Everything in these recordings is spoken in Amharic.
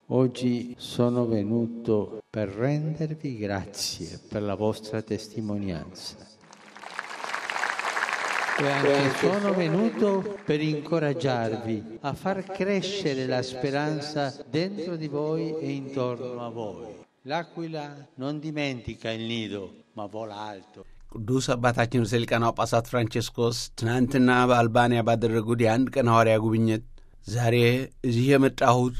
Oggi sono venuto per rendervi grazie per la vostra testimonianza. E anche sono venuto per incoraggiarvi a far crescere la speranza dentro di voi e intorno a voi. L'aquila non dimentica il nido, ma vola alto. ቅዱስ አባታችን ርዕሰ ሊቃነ ጳጳሳት ፍራንቼስኮስ ትናንትና በአልባንያ ባደረጉት የአንድ ቀን ሐዋርያ ጉብኝት ዛሬ እዚህ የመጣሁት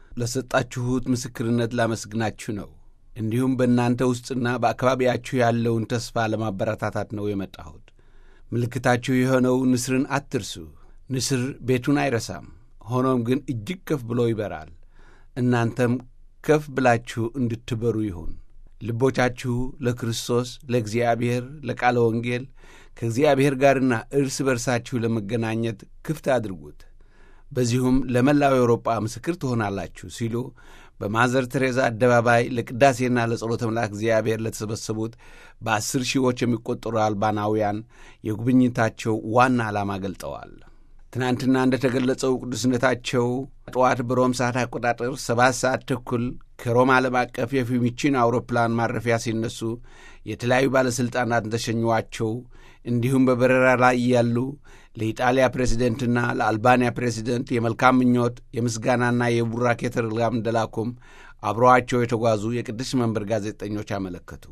ለሰጣችሁት ምስክርነት ላመስግናችሁ ነው። እንዲሁም በእናንተ ውስጥና በአካባቢያችሁ ያለውን ተስፋ ለማበረታታት ነው የመጣሁት። ምልክታችሁ የሆነው ንስርን አትርሱ። ንስር ቤቱን አይረሳም፣ ሆኖም ግን እጅግ ከፍ ብሎ ይበራል። እናንተም ከፍ ብላችሁ እንድትበሩ ይሁን። ልቦቻችሁ ለክርስቶስ፣ ለእግዚአብሔር፣ ለቃለ ወንጌል ከእግዚአብሔር ጋርና እርስ በርሳችሁ ለመገናኘት ክፍት አድርጉት። በዚሁም ለመላው አውሮጳ ምስክር ትሆናላችሁ ሲሉ በማዘር ቴሬዛ አደባባይ ለቅዳሴና ለጸሎተ መልአክ እግዚአብሔር ለተሰበሰቡት በአስር ሺዎች የሚቆጠሩ አልባናውያን የጉብኝታቸው ዋና ዓላማ ገልጠዋል። ትናንትና እንደ ተገለጸው ቅዱስነታቸው ጠዋት በሮም ሰዓት አቆጣጠር ሰባት ሰዓት ተኩል ከሮም ዓለም አቀፍ የፊዩሚቺኖ አውሮፕላን ማረፊያ ሲነሱ የተለያዩ ባለሥልጣናት እንደሸኟቸው እንዲሁም በበረራ ላይ ያሉ ለኢጣሊያ ፕሬዚደንትና ለአልባንያ ፕሬዚደንት የመልካም ምኞት የምስጋናና የቡራኬ ቴሌግራም እንደላኩም አብረዋቸው የተጓዙ የቅዱስ መንበር ጋዜጠኞች አመለከቱ።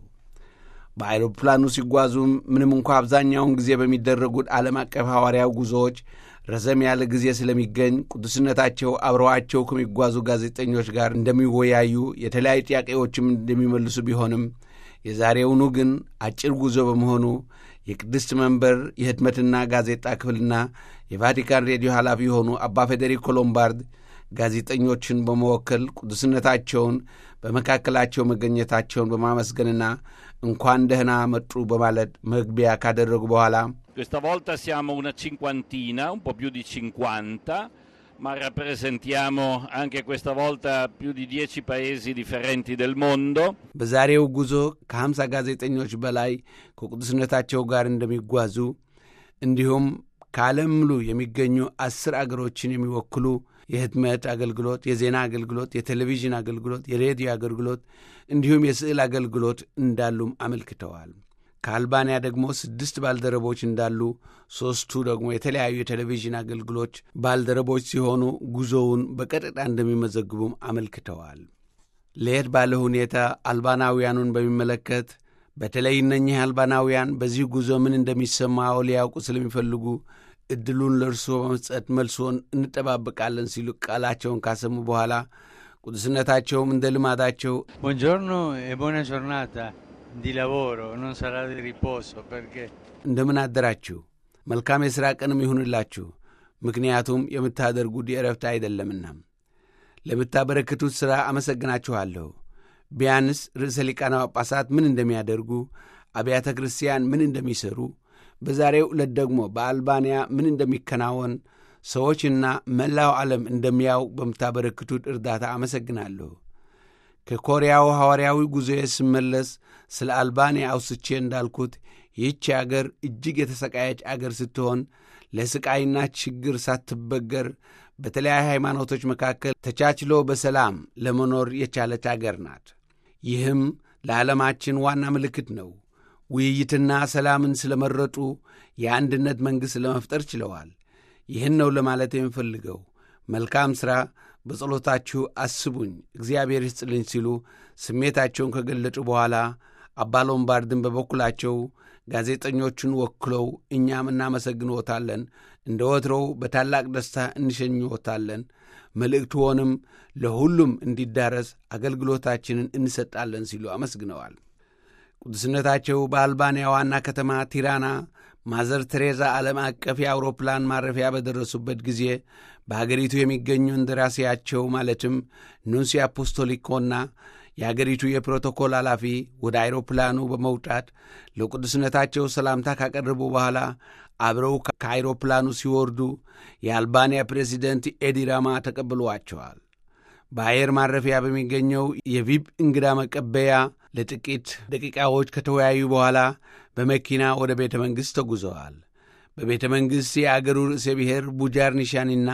በአይሮፕላኑ ሲጓዙም ምንም እንኳ አብዛኛውን ጊዜ በሚደረጉት ዓለም አቀፍ ሐዋርያው ጉዞዎች ረዘም ያለ ጊዜ ስለሚገኝ ቅዱስነታቸው አብረዋቸው ከሚጓዙ ጋዜጠኞች ጋር እንደሚወያዩ የተለያዩ ጥያቄዎችም እንደሚመልሱ ቢሆንም የዛሬውኑ ግን አጭር ጉዞ በመሆኑ የቅድስት መንበር የህትመትና ጋዜጣ ክፍልና የቫቲካን ሬዲዮ ኃላፊ የሆኑ አባ ፌዴሪኮ ሎምባርድ ጋዜጠኞችን በመወከል ቅዱስነታቸውን በመካከላቸው መገኘታቸውን በማመስገንና እንኳን ደህና መጡ በማለት መግቢያ ካደረጉ በኋላ Questa volta siamo una cinquantina, un po' più di cinquanta, ma rappresentiamo anche questa volta più di dieci paesi differenti del mondo. በዛሬው ጉዞ ከሀምሳ ጋዜጠኞች በላይ ከቅዱስነታቸው ጋር እንደሚጓዙ እንዲሁም ከዓለም ሙሉ የሚገኙ አስር አገሮችን የሚወክሉ የህትመት አገልግሎት፣ የዜና አገልግሎት፣ የቴሌቪዥን አገልግሎት፣ የሬዲዮ አገልግሎት እንዲሁም የስዕል አገልግሎት እንዳሉም አመልክተዋል። ከአልባንያ ደግሞ ስድስት ባልደረቦች እንዳሉ ሦስቱ ደግሞ የተለያዩ የቴሌቪዥን አገልግሎች ባልደረቦች ሲሆኑ ጉዞውን በቀጥታ እንደሚመዘግቡም አመልክተዋል። ለየት ባለ ሁኔታ አልባናውያኑን በሚመለከት በተለይ እነኚህ አልባናውያን በዚህ ጉዞ ምን እንደሚሰማው ሊያውቁ ስለሚፈልጉ ዕድሉን ለእርስዎ በመስጠት መልሶን እንጠባበቃለን ሲሉ ቃላቸውን ካሰሙ በኋላ ቅዱስነታቸውም እንደ ልማዳቸው Buongiorno e buona giornata di lavoro, non sarà di riposo perché እንደምን አደራችሁ፣ መልካም የሥራ ቀንም ይሁንላችሁ፣ ምክንያቱም የምታደርጉት የእረፍት አይደለምና። ለምታበረክቱት ሥራ አመሰግናችኋለሁ። ቢያንስ ርዕሰ ሊቃነ ጳጳሳት ምን እንደሚያደርጉ፣ አብያተ ክርስቲያን ምን እንደሚሠሩ፣ በዛሬው ዕለት ደግሞ በአልባንያ ምን እንደሚከናወን ሰዎችና መላው ዓለም እንደሚያውቅ በምታበረክቱት እርዳታ አመሰግናለሁ። ከኮሪያው ሐዋርያዊ ጉዞዬ ስመለስ ስለ አልባንያ አውስቼ እንዳልኩት ይህች አገር እጅግ የተሰቃየች አገር ስትሆን ለሥቃይና ችግር ሳትበገር በተለያዩ ሃይማኖቶች መካከል ተቻችሎ በሰላም ለመኖር የቻለች አገር ናት። ይህም ለዓለማችን ዋና ምልክት ነው። ውይይትና ሰላምን ስለመረጡ የአንድነት መንግሥት ለመፍጠር ችለዋል። ይህን ነው ለማለት የምፈልገው። መልካም ሥራ በጸሎታችሁ አስቡኝ፣ እግዚአብሔር ይስጥልኝ ሲሉ ስሜታቸውን ከገለጹ በኋላ አባ ሎምባርድን በበኩላቸው ጋዜጠኞቹን ወክለው እኛም እናመሰግንዎታለን፣ እንደ ወትሮው በታላቅ ደስታ እንሸኝዎታለን፣ መልእክትዎንም ለሁሉም እንዲዳረስ አገልግሎታችንን እንሰጣለን ሲሉ አመስግነዋል። ቅዱስነታቸው በአልባንያ ዋና ከተማ ቲራና ማዘር ቴሬዛ ዓለም አቀፍ የአውሮፕላን ማረፊያ በደረሱበት ጊዜ በአገሪቱ የሚገኙ እንደራሴያቸው ማለትም ኑንሲ አፖስቶሊኮና የአገሪቱ የፕሮቶኮል ኃላፊ ወደ አይሮፕላኑ በመውጣት ለቅዱስነታቸው ሰላምታ ካቀረቡ በኋላ አብረው ከአይሮፕላኑ ሲወርዱ የአልባንያ ፕሬዚደንት ኤዲ ራማ ተቀብለዋቸዋል። በአየር ማረፊያ በሚገኘው የቪብ እንግዳ መቀበያ ለጥቂት ደቂቃዎች ከተወያዩ በኋላ በመኪና ወደ ቤተ መንግሥት ተጉዘዋል። በቤተ መንግሥት የአገሩ ርዕሰ ብሔር ቡጃር ኒሻኒና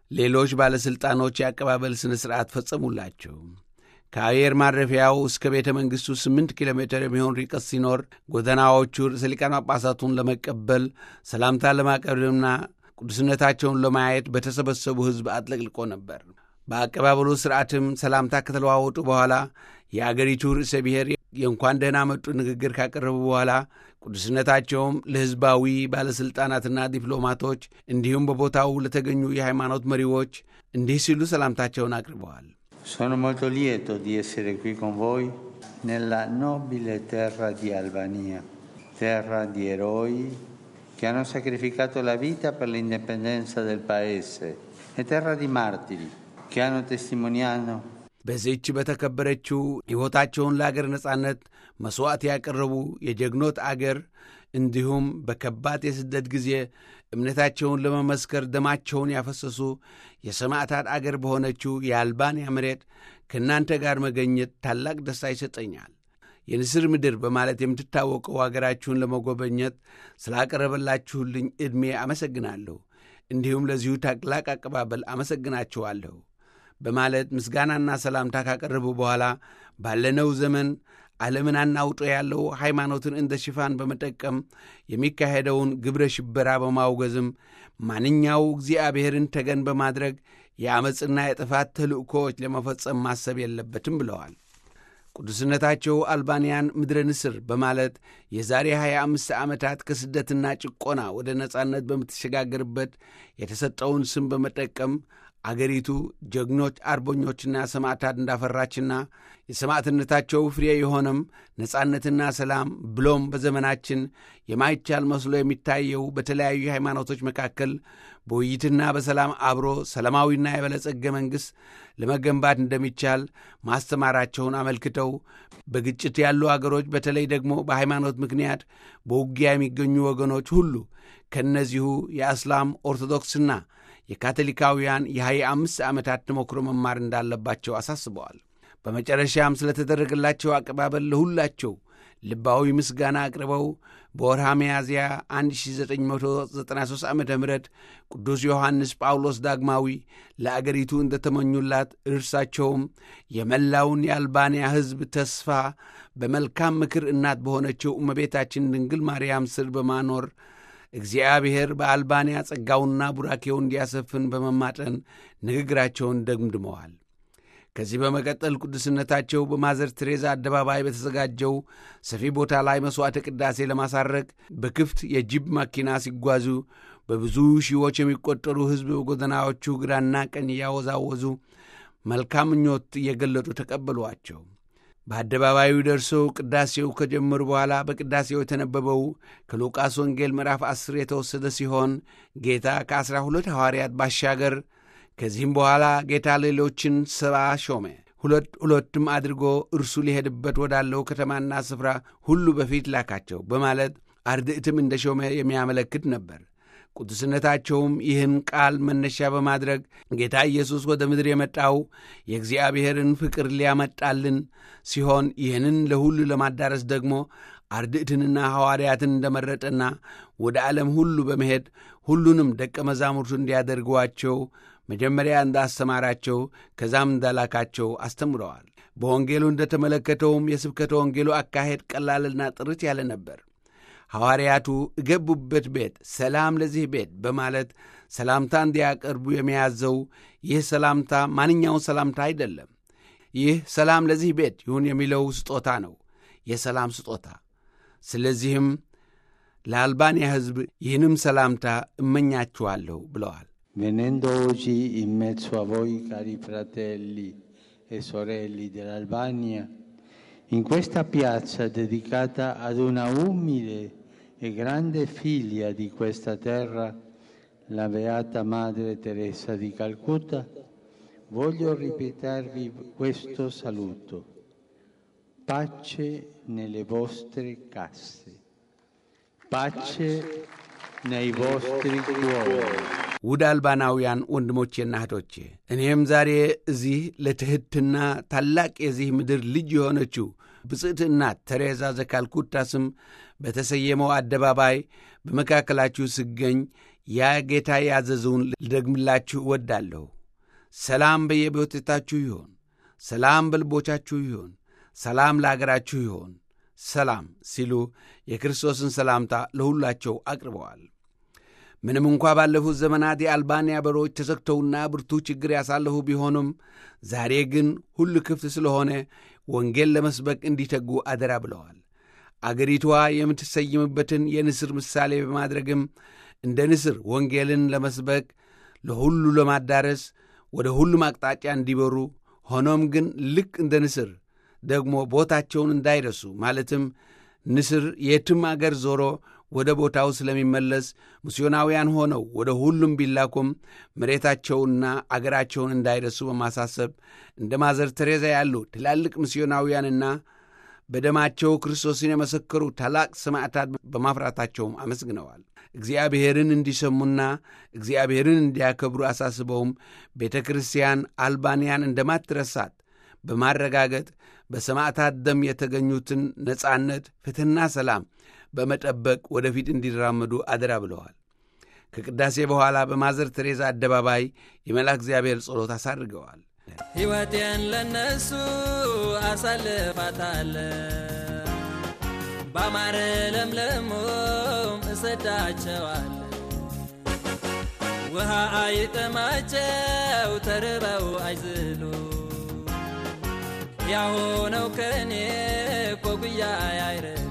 ሌሎች ባለሥልጣኖች የአቀባበል ሥነ ሥርዓት ፈጸሙላቸው። ከአየር ማረፊያው እስከ ቤተ መንግሥቱ ስምንት ኪሎ ሜትር የሚሆን ርቀት ሲኖር ጎዳናዎቹ ርዕሰ ሊቃነ ጳጳሳቱን ለመቀበል ሰላምታ ለማቅረብና ቅዱስነታቸውን ለማየት በተሰበሰቡ ሕዝብ አጥለቅልቆ ነበር። በአቀባበሉ ሥርዓትም ሰላምታ ከተለዋወጡ በኋላ የአገሪቱ ርዕሰ ብሔር የእንኳን ደህና መጡ ንግግር ካቀረቡ በኋላ ቅዱስነታቸውም ለሕዝባዊ ባለሥልጣናትና ዲፕሎማቶች እንዲሁም በቦታው ለተገኙ የሃይማኖት መሪዎች እንዲህ ሲሉ ሰላምታቸውን አቅርበዋል። Sono molto lieto di essere qui con voi nella nobile terra di Albania, terra di eroi che hanno sacrificato la vita per l'indipendenza del paese e terra di martiri che hanno testimoniato በዚህች በተከበረችው ሕይወታቸውን ለአገር ነጻነት መሥዋዕት ያቀረቡ የጀግኖት አገር እንዲሁም በከባድ የስደት ጊዜ እምነታቸውን ለመመስከር ደማቸውን ያፈሰሱ የሰማዕታት አገር በሆነችው የአልባንያ መሬት ከእናንተ ጋር መገኘት ታላቅ ደስታ ይሰጠኛል። የንስር ምድር በማለት የምትታወቀው አገራችሁን ለመጎበኘት ስላቀረበላችሁልኝ ዕድሜ አመሰግናለሁ። እንዲሁም ለዚሁ ታላቅ አቀባበል አመሰግናችኋለሁ በማለት ምስጋናና ሰላምታ ካቀረቡ በኋላ ባለነው ዘመን ዓለምን አናውጦ ያለው ሃይማኖትን እንደ ሽፋን በመጠቀም የሚካሄደውን ግብረ ሽበራ በማውገዝም ማንኛው እግዚአብሔርን ተገን በማድረግ የአመፅና የጥፋት ተልእኮዎች ለመፈጸም ማሰብ የለበትም ብለዋል። ቅዱስነታቸው አልባንያን ምድረ ንስር በማለት የዛሬ 25 ዓመታት ከስደትና ጭቆና ወደ ነጻነት በምትሸጋገርበት የተሰጠውን ስም በመጠቀም አገሪቱ ጀግኖች አርበኞችና ሰማዕታት እንዳፈራችና የሰማዕትነታቸው ፍሬ የሆነም ነጻነትና ሰላም ብሎም በዘመናችን የማይቻል መስሎ የሚታየው በተለያዩ ሃይማኖቶች መካከል በውይይትና በሰላም አብሮ ሰላማዊና የበለጸገ መንግሥት ለመገንባት እንደሚቻል ማስተማራቸውን አመልክተው በግጭት ያሉ አገሮች በተለይ ደግሞ በሃይማኖት ምክንያት በውጊያ የሚገኙ ወገኖች ሁሉ ከእነዚሁ የእስላም ኦርቶዶክስና የካቶሊካውያን የሃያ አምስት ዓመታት ተሞክሮ መማር እንዳለባቸው አሳስበዋል። በመጨረሻም ስለተደረገላቸው አቀባበል ለሁላቸው ልባዊ ምስጋና አቅርበው በወርሃ ሚያዝያ 1993 ዓ ም ቅዱስ ዮሐንስ ጳውሎስ ዳግማዊ ለአገሪቱ እንደተመኙላት እርሳቸውም የመላውን የአልባንያ ሕዝብ ተስፋ በመልካም ምክር እናት በሆነችው እመቤታችን ድንግል ማርያም ስር በማኖር እግዚአብሔር በአልባንያ ጸጋውና ቡራኬው እንዲያሰፍን በመማጠን ንግግራቸውን ደምድመዋል። ከዚህ በመቀጠል ቅዱስነታቸው በማዘር ቴሬዛ አደባባይ በተዘጋጀው ሰፊ ቦታ ላይ መሥዋዕተ ቅዳሴ ለማሳረግ በክፍት የጂፕ መኪና ሲጓዙ በብዙ ሺዎች የሚቆጠሩ ሕዝብ በጎዳናዎቹ ግራና ቀኝ እያወዛወዙ መልካም ምኞት እየገለጡ ተቀበሏቸው። በአደባባዩ ደርሰው ቅዳሴው ከጀመሩ በኋላ በቅዳሴው የተነበበው ከሉቃስ ወንጌል ምዕራፍ ዐሥር የተወሰደ ሲሆን ጌታ ከዐሥራ ሁለት ሐዋርያት ባሻገር ከዚህም በኋላ ጌታ ሌሎችን ሰባ ሾመ፣ ሁለት ሁለትም አድርጎ እርሱ ሊሄድበት ወዳለው ከተማና ስፍራ ሁሉ በፊት ላካቸው በማለት አርድእትም እንደ ሾመ የሚያመለክት ነበር። ቅዱስነታቸውም ይህን ቃል መነሻ በማድረግ ጌታ ኢየሱስ ወደ ምድር የመጣው የእግዚአብሔርን ፍቅር ሊያመጣልን ሲሆን ይህንን ለሁሉ ለማዳረስ ደግሞ አርድእትንና ሐዋርያትን እንደመረጠና ወደ ዓለም ሁሉ በመሄድ ሁሉንም ደቀ መዛሙርቱ እንዲያደርጓቸው መጀመሪያ እንዳስተማራቸው ከዛም እንዳላካቸው አስተምረዋል። በወንጌሉ እንደተመለከተውም የስብከተ ወንጌሉ አካሄድ ቀላልና ጥርት ያለ ነበር። ሐዋርያቱ እገቡበት ቤት ሰላም ለዚህ ቤት በማለት ሰላምታ እንዲያቀርቡ የሚያዘው ይህ ሰላምታ ማንኛውን ሰላምታ አይደለም። ይህ ሰላም ለዚህ ቤት ይሁን የሚለው ስጦታ ነው፣ የሰላም ስጦታ። ስለዚህም ለአልባንያ ሕዝብ ይህንም ሰላምታ እመኛችኋለሁ ብለዋል። Venendo oggi in mezzo a voi, cari fratelli e sorelle dell'Albania, in questa piazza dedicata ad una umile e grande figlia di questa terra, la Beata Madre Teresa di Calcutta, voglio ripetervi questo saluto. Pace nelle vostre case, pace nei vostri cuori. ውድ አልባናውያን ወንድሞቼና እህቶቼ እኔም ዛሬ እዚህ ለትሕትና ታላቅ የዚህ ምድር ልጅ የሆነችው ብፅዕት እናት ተሬዛ ዘካልኩታ ስም በተሰየመው አደባባይ በመካከላችሁ ስገኝ ያ ጌታ ያዘዘውን ልደግምላችሁ እወዳለሁ። ሰላም በየቤቶቻችሁ ይሆን፣ ሰላም በልቦቻችሁ ይሆን፣ ሰላም ለአገራችሁ ይሆን፣ ሰላም ሲሉ የክርስቶስን ሰላምታ ለሁላቸው አቅርበዋል። ምንም እንኳ ባለፉት ዘመናት የአልባንያ በሮች ተዘግተውና ብርቱ ችግር ያሳለፉ ቢሆኑም ዛሬ ግን ሁሉ ክፍት ስለሆነ ወንጌል ለመስበክ እንዲተጉ አደራ ብለዋል። አገሪቷ የምትሰይምበትን የንስር ምሳሌ በማድረግም እንደ ንስር ወንጌልን ለመስበክ ለሁሉ ለማዳረስ ወደ ሁሉም አቅጣጫ እንዲበሩ ሆኖም ግን ልክ እንደ ንስር ደግሞ ቦታቸውን እንዳይረሱ ማለትም ንስር የትም አገር ዞሮ ወደ ቦታው ስለሚመለስ ሚስዮናውያን ሆነው ወደ ሁሉም ቢላኩም መሬታቸውንና አገራቸውን እንዳይረሱ በማሳሰብ እንደ ማዘር ቴሬዛ ያሉ ትላልቅ ሚስዮናውያንና በደማቸው ክርስቶስን የመሰከሩ ታላቅ ሰማዕታት በማፍራታቸውም አመስግነዋል። እግዚአብሔርን እንዲሰሙና እግዚአብሔርን እንዲያከብሩ አሳስበውም ቤተ ክርስቲያን አልባንያን እንደማትረሳት በማረጋገጥ በሰማዕታት ደም የተገኙትን ነጻነት፣ ፍትሕና ሰላም በመጠበቅ ወደፊት እንዲራመዱ አደራ ብለዋል። ከቅዳሴ በኋላ በማዘር ቴሬዛ አደባባይ የመልአክ እግዚአብሔር ጸሎት አሳድርገዋል። ሕይወቴን ለነሱ አሳልፋታለ ባማረ ለምለሞም እሰዳቸዋለ ውሃ አይጠማቸው ተርበው አይዝሉ ያሆነው ከኔ ኮጉያ አይረ